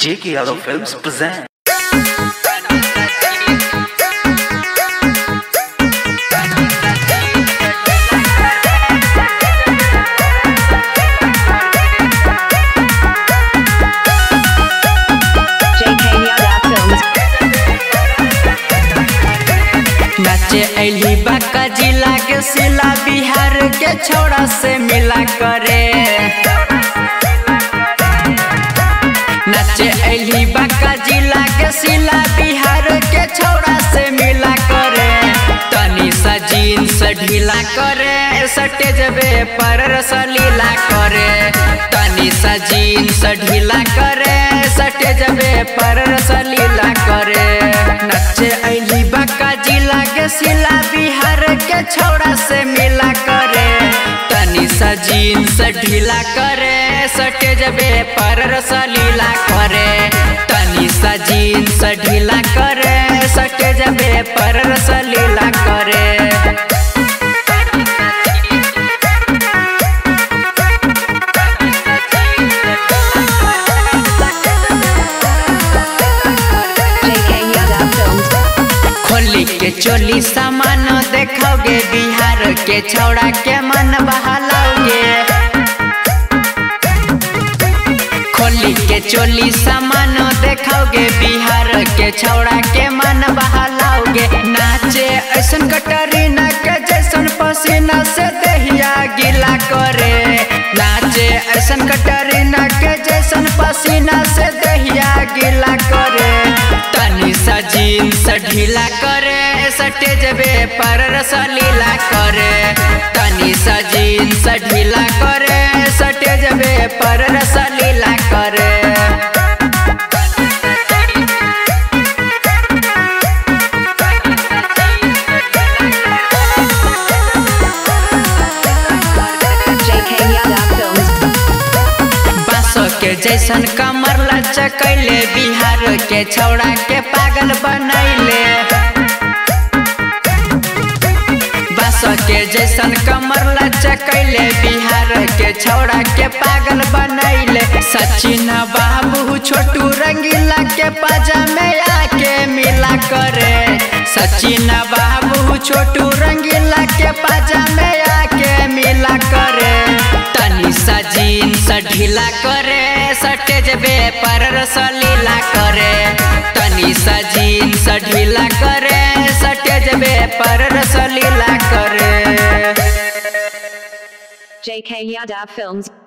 J.K. Yadav Films present. JK Yadav Films. नाचे अली बाका जिला के सिला बिहार के छोड़ा से मिला करे नाचे अली बाका जिला के सिला बिहार के छोड़ा से मिला करे तनी सा जीन्स ढीला करे सटेज बे पर रसलीला करे तनी सा जीन्स ढीला करे सटेज बे पर रसलीला करे नचे अली बाका जिला के सिला बिहार के छौड़ा से मिला करे तनी सा जीन्स ढीला करे सटेज बे पर रसलीला करे तनी सा जीन्स ढीला करे सटेज बे पर रसलीला करे JK Yadav Films. खोली के चोली सामान देखोगे बिहार के छौड़ा के मन बहलाओगे खोली के चोली सामान देखोगे बिहार के छौड़ा के मन बहलाओगे नाचे ऐसन कटरीना के जैसन पसीना से दहिया गिला करे नाचे ऐसन कटरीना के जैसन पसीना से दहिया गिला करे तनी सा जीन्स ढीला करे सटेज बे पर रसलीला करे तनी सा जीन्स ढीला करे सटेज बे पर रसलीला करे JK Yadav Films. बासो के जैसन कमर लचकैले बिहार के छौड़ा के पागल बनैले बासो के जैसन कमर लचकैले बिहार के छौड़ा के पागल बनैले सचिन बाबू छोटू रंगीला के पाजामे आके मिला करे सचिन बाबू छोटू रंगीला के पाजामे आके मिला करे तनी सा जीन्स ढीला करे सटेज बे पर रसलीला करे तनी सा जीन्स ढीला करे सटेज बे पर रसलीला करे JK Yadav Films.